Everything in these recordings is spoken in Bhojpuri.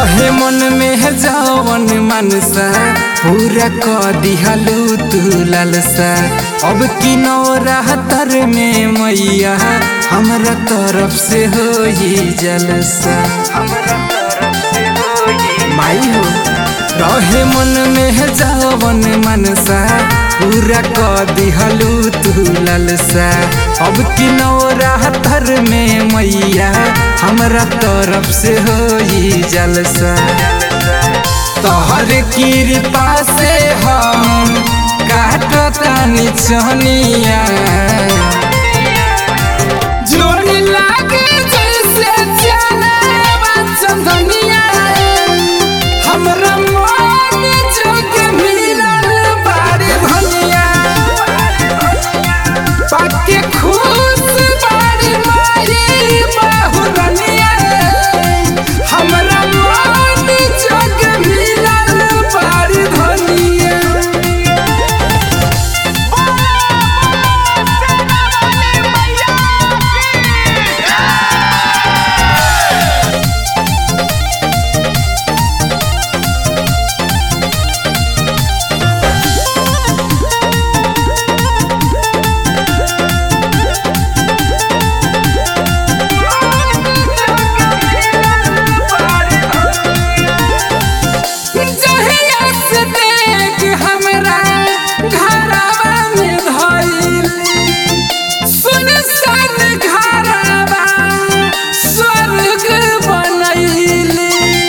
रहे मन में जवन मनसा पूरा क दिहलू तू लालसा अब की नौरातर में मैया हमरा तरफ से हो जलसा माई हो रहे मन में जवन मनसा पूरा क दिहलू तू लालसा अब की नौरातर में मैया हमरा तरफ से हो जलसा तोहर कृपा से हम काटतानी चनिया जोड़ी लागे जैसे चले चंदनिया हमरा मन जोग मिलल बारे धनिया पाके खुश बारी मारी बहुरनिया हमरा मन जोग मिलल बारे धनिया जहिया से देख हमरा घरवा में धइली सुनसान घरवा स्वर्ग बनैली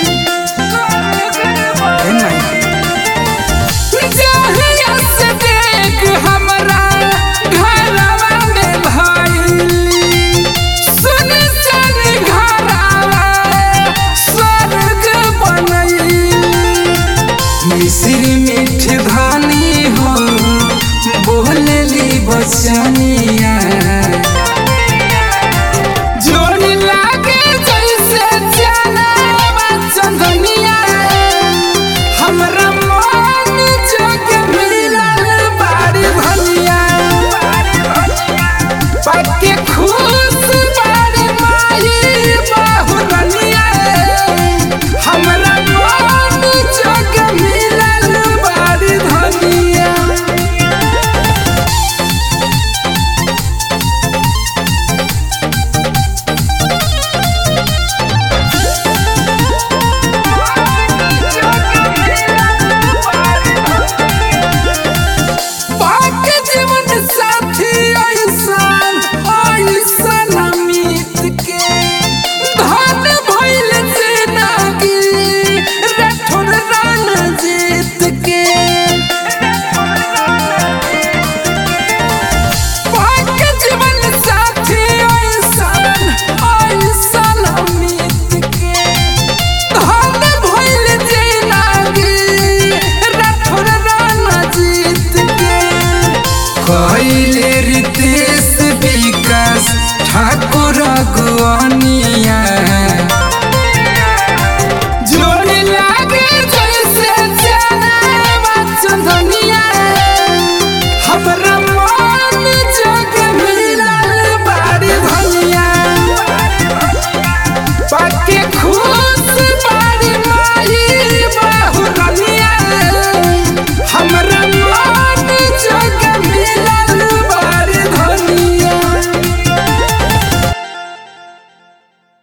जहिया से देख हमरा घरवा में धइली सुनसान घरवा स्वर्ग बनैली मिश्री मीठ धानी हो बोलली बचनिया